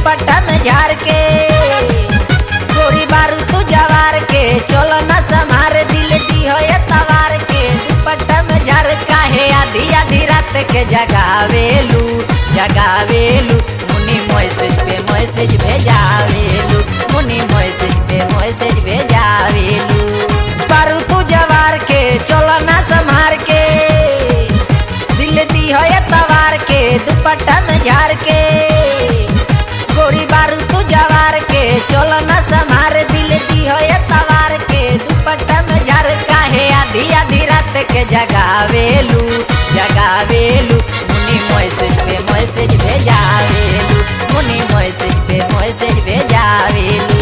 दुपट्टा में झाड़ के गोरी बारू तू जवार के चलो न समार दिल दी हो ये तवार के दुपट्टा में झाड़ काहे आधी आधी रात के जगावेलू जगावेलू मुनी मैसेज पे मैसेज भेजावेलू मुनी मैसेज पे मैसेज भेजावेलू बारू तू जवार के चलो न संभार के दिल दी हो ये तवार के दुपट्टा में झाड़ के गोरी बारू तू जवार के चलो न संभार दिल दी हो ये तवार के दुपट्टा में झाड़ काहे आधी आधी रात के जगावेलू जगावेलू मुनी मैसेज पे मैसेज भेजावेलू मुनी मैसेज पे मैसेज भेजावेलू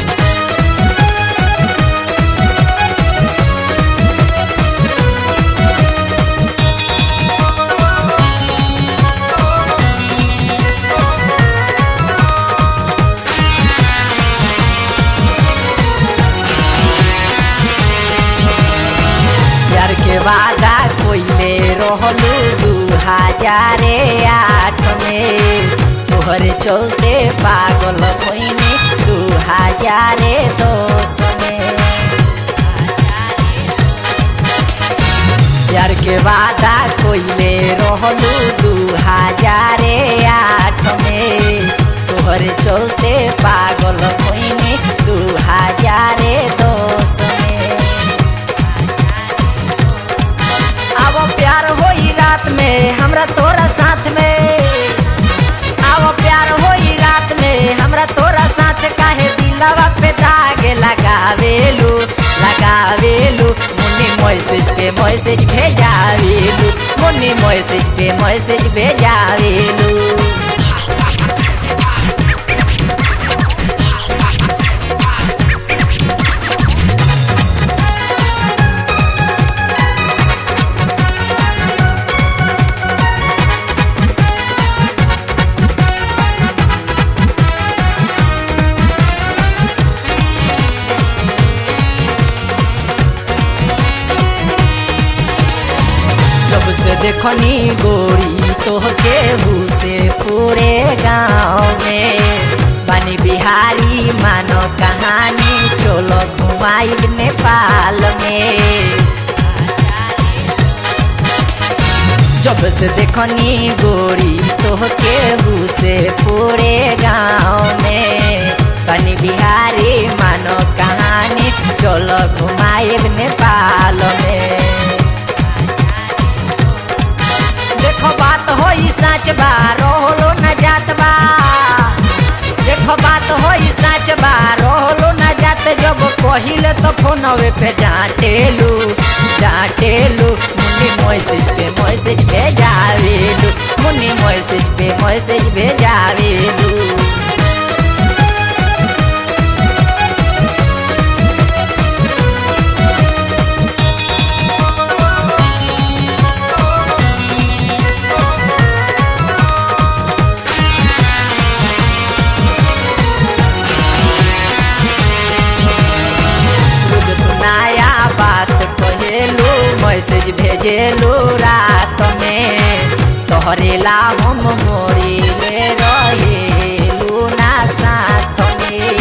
यार के वादा कोइले रहलू दू हजारे आठ में तोहरे चलते पागल कोइने दू हजारे दस में यार के वादा कोइले रहलू दू हजारे आठ में तोहरे चलते पागल कोइने दू हजारे दस में आवो प्यार होई रात में हमरा तोरा साथ में आवो प्यार होई रात में हमरा तोरा साथ काहे दिलवा पे दाग लगावेलू लगावेलू मुन्नी मैसेज पे मैसेज भेजावेलू मुन्नी मैसेज पे मैसेज भेजावेलू जब से देखनी गोरी तोहके से पूरे गाँव में बानी बिहारी मानो कहानी चलो घुमाई नेपाल में जब से देखनी गोरी तोहके से पूरे गाँव में बानी बिहारी मानो कहानी चलो घुमाई नेपाल में देखो बात होई सच बा रोहलो न जात बा देखो बात होई सच बा रोहलो न जात जब कहिले तो फोनवे पे डांटेलू डांटेलू मुन्नी मैसेज पे मैसेज भेजावेलू मुन्नी मैसेज पे मैसेज भेजावेलू रोज तू नया बात कहेलू मैसेज भेजेलू रात में तोहरे ला हम मोरी ले रहेलू ना साथ में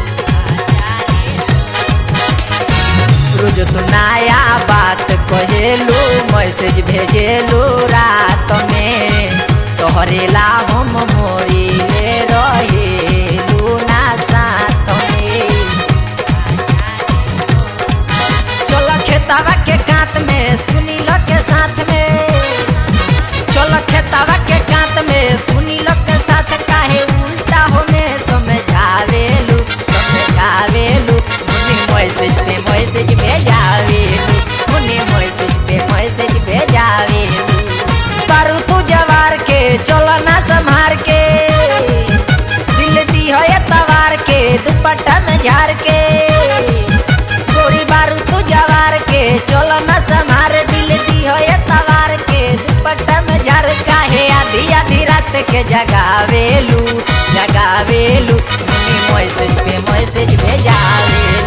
रोज तू नया बात कहेलू मैसेज भेजेलू रात में तोहरे ला हम मोरी ले रहेलू ना साथ में चलो खेतावा के कांत में सुनी लो के साथ में चलो खेतावा के कांत में सुनी लो के साथ काहे उल्टा हो में समझावेलू समझावेलू मुनी मैसेज पे मैसेज भेजावेलू मुनी मैसेज पे मैसेज भेजावेलू पारू तू जवार के चलो ना संभार के दिल दी हो ये तवार के दुपट्टा में झाड़ के गोरी बारू तू जवार के चलो न समार दिल दी हो ये तवार के दुपट्टा में झर काहे आधी आधी रात के जगावेलू जगावेलू मुनी मैसेज पे मैसेज भेजावेलू